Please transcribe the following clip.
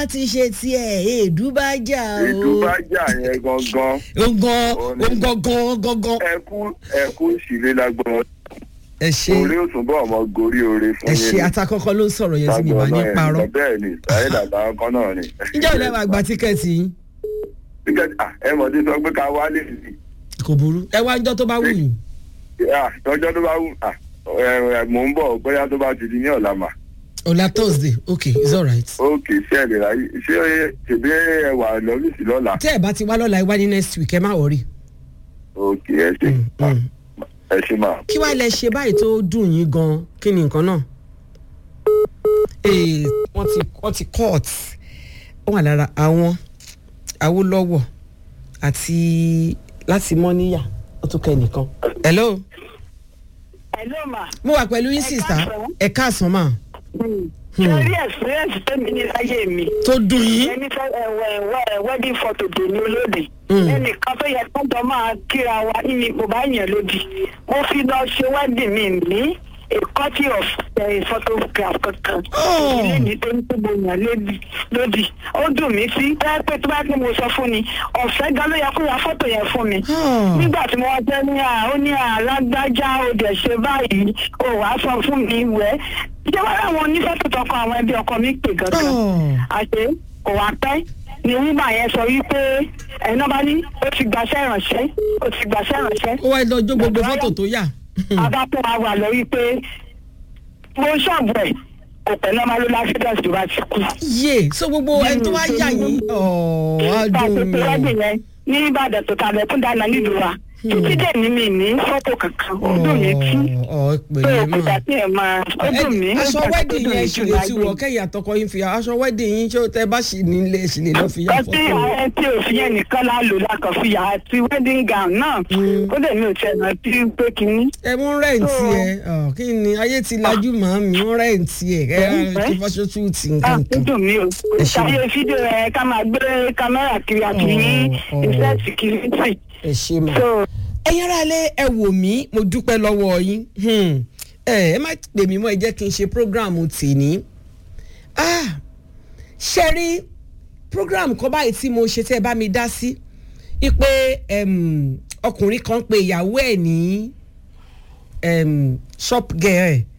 láti ṣe tiẹ̀ èédú bá jà o. ìdúbàjà yẹn gangan ogan Òní. ogangan gangan. ẹkú ẹkú ìṣìlẹ̀ lágbọ́n ẹ ṣe orí òtúnbọ̀ ọmọ gorí oore fún ẹ yín ṣe atakọ́kọ́ ló ń sọ̀rọ̀ yẹn sí mi wà ní Lágbọ́n náà parọ́. ẹ̀ bẹ́ẹ̀ ni sáyé dàgbà ọkọ náà ni. ǹjẹ́ ò lẹ́wọ̀ àgbà tíkẹ́ẹ̀tì yín Tíkẹ́ẹ̀tì- ah, ẹ mọ̀ tí sọ pé ká wálé sí kò burú ẹ wá ńjọ́ tó bá wù yín. Ah, tọjọ́ tó bá wù ah, ẹ, ẹ, mò ń bọ̀ bóyá tó bá ti di ní ọ̀la mà. ọ̀la thursday okay it's alright. ókè ṣé ẹ lè ráyè ṣé ṣèbí ẹ wà lọ́fíìsì lọ́la. tẹ́ ẹ bá ti wá lọ́la ẹ wá ní next week ẹ má wọrí. ókè ẹ ṣe mm. ẹ ṣe máa. kí wàá lẹ ṣe báyìí tó dùn yín gan kí ni nǹkan náà. Ee, wọ́n ti wọ́n ti court ó wà lára àwọn awólọ́wọ̀ àti láti mọ́níyà ó tún kẹ́ nìkan. hello Hello ma. mo wà pẹ̀lú yín sista káàsán. ẹ káàsán mà Sori experience tẹ́mi ní láyé mi. tó dùn yín. Ẹni fẹ́ ẹ̀wẹ̀ ẹ̀wẹ̀ wedding photo dè ní olóde. Mm. Ẹnìkan tó yẹ kọ́jọ́ máa kíra wa ní mo bá yàn lódì. Mo fi lọ ṣe wedding mi ní a copy of uh, photograph kankan. Oh. Ilé mi tó ń tó mo yàn lódì. lódì. Ó dùn mí sí. Bẹ́ẹ̀ pé tó bá pé mo sọ fún ni, ọ̀fẹ́ gan ló yẹ kó ya fọ́tò yẹn fún mi Oh. nígbà tí mo wá jẹ́ ní à ó ní alágbájá ó dẹ̀ ṣe báyìí ó wàá sọ fún mi wẹ́ ìjọba àwọn onífẹ́tò tọkọ àwọn ẹbí ọkọ mi pè gangan Oh. àṣé kò wá pẹ́ ni wíwà yẹn sọ wípé ẹ̀yin náà bá ní ó ti gbàṣẹ́ ìrànṣẹ́ ó ti gbàṣẹ́ ìrànṣẹ́ ó wá lọ jó gbogbo fọ́tò tó yà. abápọ̀ wa wà lọ wípé mo ṣọ́ọ̀bù ẹ̀ kò pẹ́ náà máa ló láfídọ̀sì tó bá ti kú. yé so gbogbo ẹni tó wá yà yín ọ̀ọ́ Ìgbà á tó dùn ti rẹ́dì mí. yẹn ní Ìbàdàn tó tàbí ẹ̀kún dáná nílùú wa títí dè ní mi ní fọ́tò kankan ó dùn mí tí ọ̀ pé pẹ̀lẹ́ òkúta mọ̀. tí ẹ máa ó dùn mí. ó aṣọ jẹ́ wedding tó dùn yẹn mí ṣì jù lè ti láyé. wọ̀ kẹ́yìn àtọkọ yín fi aṣọ wedding yín ṣé tẹ bá ṣì nílé ṣì lè lọ fi yà Kọ́tí fọ́tò. ààrẹ tí òfin yẹn nìkan la lò lákàn fi yà àti wedding gown náà. Ó dẹ̀ mi ò tiẹ̀ náà tí pé kínní. ẹ mú rẹ́ǹtì ẹ ọ̀, kí ni ayé ti lajú màá mi mú rẹ́ǹtì ẹ ẹ Ẹ? ti fọ́ṣọ́ tù tì Ah, nǹkan ó kan. dùn mí o. Ẹ ṣé. Ṣàyè fídíò ẹ ká máa gbé kámẹ́rà kiri àti ní Oh, oh. iṣẹ́ security. ẹ ṣe mà. So ẹ̀yin ará ilé ẹ wò mí mo dúpẹ́ lọ́wọ́ yín Hmm. ẹ ẹ má pè mí mọ́ ẹ jẹ́ kí n ṣe prógráàmù tèní Ah, ṣe rí prógráàmù kan báyìí tí mo ṣe tẹ́ ẹ bá mi dá sí ipe em, ọkùnrin kan pe ìyàwó ẹ̀ ní em, shop girl ẹ̀